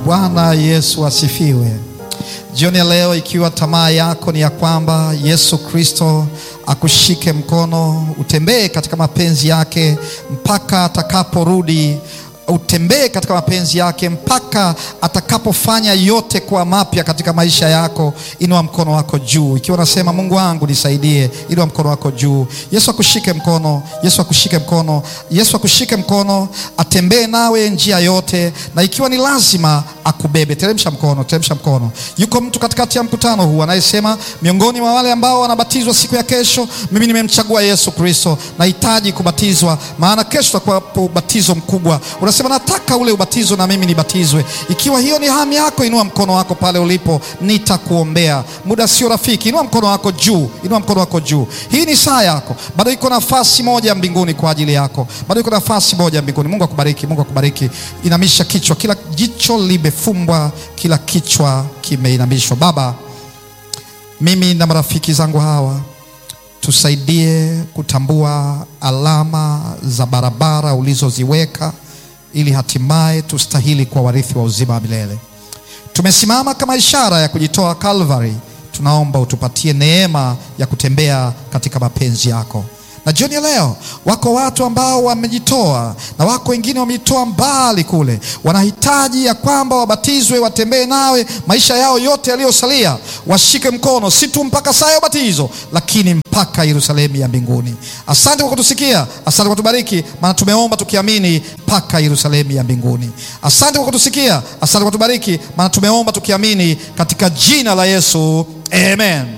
Bwana Yesu asifiwe. Jioni ya leo, ikiwa tamaa yako ni ya kwamba Yesu Kristo akushike mkono, utembee katika mapenzi yake mpaka atakaporudi, utembee katika mapenzi yake mpaka atakapofanya yote kuwa mapya katika maisha yako. Inua mkono wako juu, ikiwa unasema Mungu wangu nisaidie. Inua mkono wako juu. Yesu akushike mkono, Yesu akushike mkono, Yesu akushike mkono, atembee nawe njia yote, na ikiwa ni lazima akubebe. Teremsha mkono, teremsha mkono. Yuko mtu katikati ya mkutano huu anayesema, miongoni mwa wale ambao wanabatizwa siku ya kesho, mimi nimemchagua Yesu Kristo, nahitaji kubatizwa, maana kesho tutakuwa ubatizo mkubwa. Unasema nataka ule ubatizo na mimi nibatizwe. Ikiwa hiyo ni hamu yako, inua mkono wako pale ulipo, nitakuombea. Muda sio rafiki, inua mkono wako juu, inua mkono wako juu. Hii ni saa yako, bado iko nafasi moja mbinguni kwa ajili yako, bado iko nafasi moja mbinguni. Mungu akubariki, Mungu akubariki. Inamisha kichwa, kila jicho limefumbwa, kila kichwa kimeinamishwa. Baba, mimi na marafiki zangu hawa tusaidie kutambua alama za barabara ulizoziweka ili hatimaye tustahili kwa warithi wa uzima wa milele. Tumesimama kama ishara ya kujitoa Calvary. Tunaomba utupatie neema ya kutembea katika mapenzi yako. Na jioni ya leo wako watu ambao wamejitoa na wako wengine wamejitoa mbali kule, wanahitaji ya kwamba wabatizwe, watembee nawe maisha yao yote yaliyosalia, washike mkono, si tu mpaka saa ya ubatizo, lakini mpaka Yerusalemu ya mbinguni. Asante kwa kutusikia, asante kwa kutubariki, maana tumeomba tukiamini mpaka Yerusalemu ya mbinguni. Asante kwa kutusikia, asante kwa kutubariki, maana tumeomba tukiamini katika jina la Yesu, amen.